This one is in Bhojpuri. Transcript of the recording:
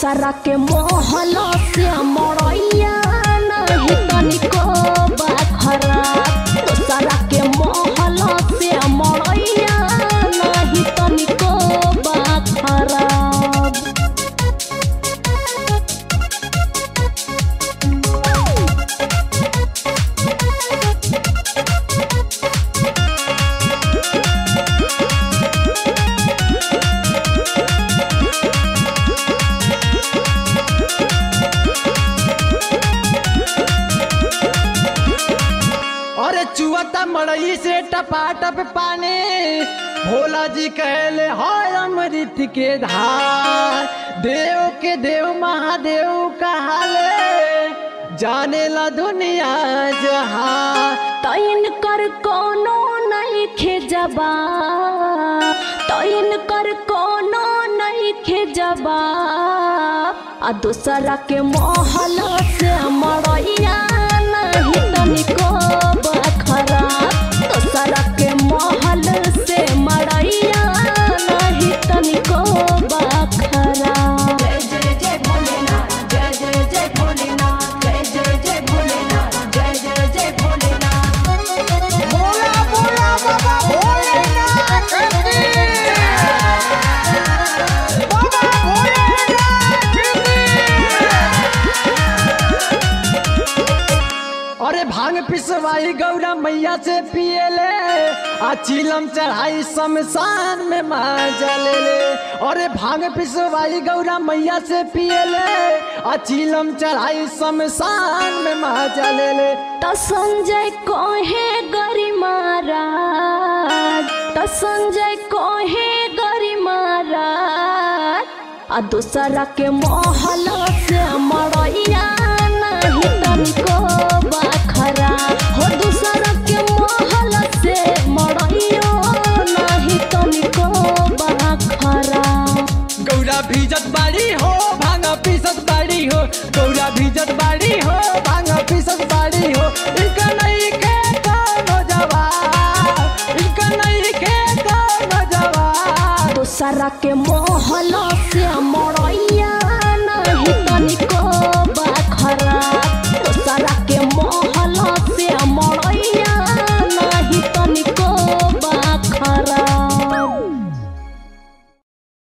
दोसरा के मोहल से मरैया नहीं तनिको बा खराब दोसरा के मोहल से मरैया नहीं तनिको बा खराब अरे चुअता मड़ई से टपाटप पानी भोला जी कहले हाय अमृत के धार देव के देव महादेव कहाले जाने ला दुनिया जहां तैन कर कोनो नहीं खेजबा तैन कर कोनो नहीं खेजबा आ दूसरा के मोहल से मरैया नहीं तनिको बखरा दूसरा के मोहल से मरैया नहीं तनिको बखरा जय जय जय भोलेनाथ जय जय जय भोलेनाथ जय जय जय भोलेनाथ जय जय जय भोलेनाथ बोला बोला बाबा भोलेनाथ की बाबा भोलेनाथ की अरे भांग पिसवाई गौरा मैया से पियले आ चिलम चढ़ाई शमशान में माजा ले ले अरे भांग पिसवाई गौरा मैया से पियले आ चिलम चढ़ाई शमशान में माजा ले ले त संजय कहे गरी महाराज त संजय कहे गरी महाराज आ दूसरा के मोहल से मरैया नहीं तनिको बखरा हो दूसरा के मोहल से मरैया नहीं तनिको बखरा गौरा भीजत बाड़ी हो भांग पीसत बाड़ी हो गौरा भीजत बाड़ी हो भांग पीसत बाड़ी हो इनका नहीं के कौनो जवाब इनका नहीं के कौनो जवाब दूसरा के मोहल से मरैया नहीं तनिको